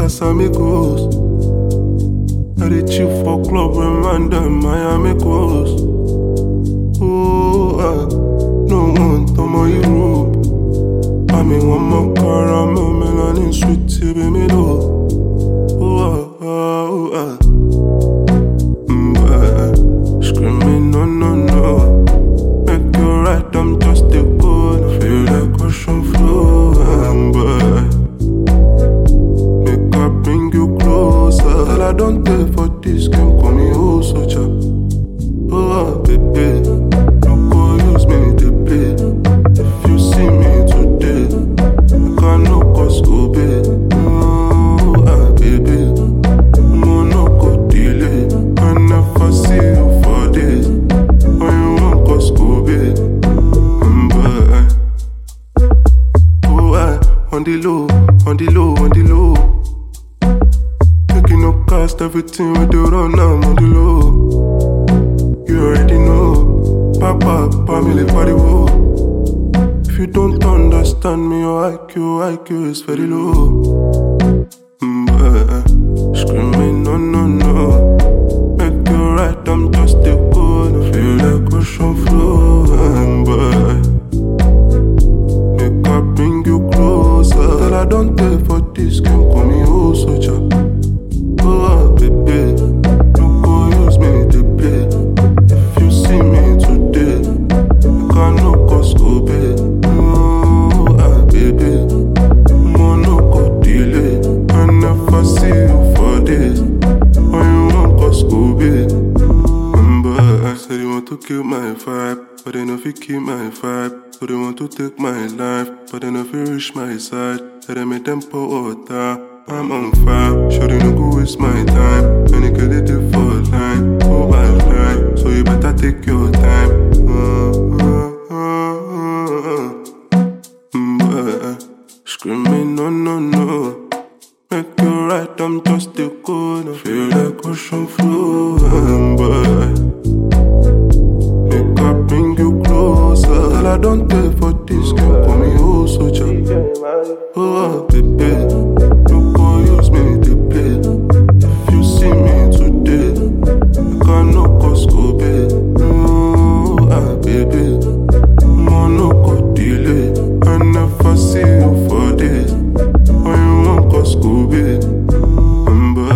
Casamigos. I dey chill for club when man dem Miami coast. Oh, ah, no want ọmọ Europe. Àmì wọn mọ caramel melanin sweet tí bí mi lò. Oh, ah, ah, oh, ah. Mm, ah, Screaming no, no, no. Make you right, I'm just a good. Feel like ocean flow. I'm by. Make I bring you closer. All I don't take for this game, call me oh soldier. Oh, ah, baby. No go use me to play. If you see me today, you can no cause go big. Oh, ah, baby. Mo no go delay. I never see you for this. When you want cause go big. Mm, but, Oh, I on the low, on the low, on the low. Making no cost, everything we do run now, on the low. You already know, Papa, family, party, whoa. If you don't understand me, your IQ, IQ is very low. Mm, uh, screaming, no, no, no. Make you right, I'm just a good. Feel like ocean flow, and by. Make I bring you closer. Tell I don't take for this game, call me oh soldier. Oh, ah, baby, no go use me to play. If you see me today, you can no cause go big. Oh, ah, baby, mo no go delay. I never see you for this. When you want cause go big. Remember, I said you want to kill my vibe, but they know if you keep my vibe. So they want to take my life, but they know if you reach my side. Said they make them pour water. I'm on fire, sure they no go waste my time. When you get it for line, oh I lie. So you better take your time. Uh, uh, uh, uh, uh. Mm, uh, Screaming no no no. Make you right, I'm just a good. Feel like ocean flow, and by. Make I bring you closer. All I don't take for this game, call me oh soldier. Oh, ah, baby, no go use me to play. If you see me today, you can no cause go big. Oh, ah, baby, mo no go delay. I never see you for this. When you want cause go big. Remember,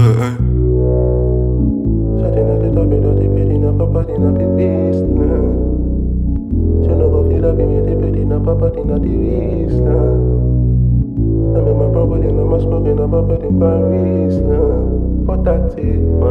Shawty not the top, you know the pretty, no papa, the not the beast, nah. She no go feel up in me, the pretty, no papa, the not the beast, nah. I'm in my property, no my smoking, no papa, the Paris, nah. For that, eh,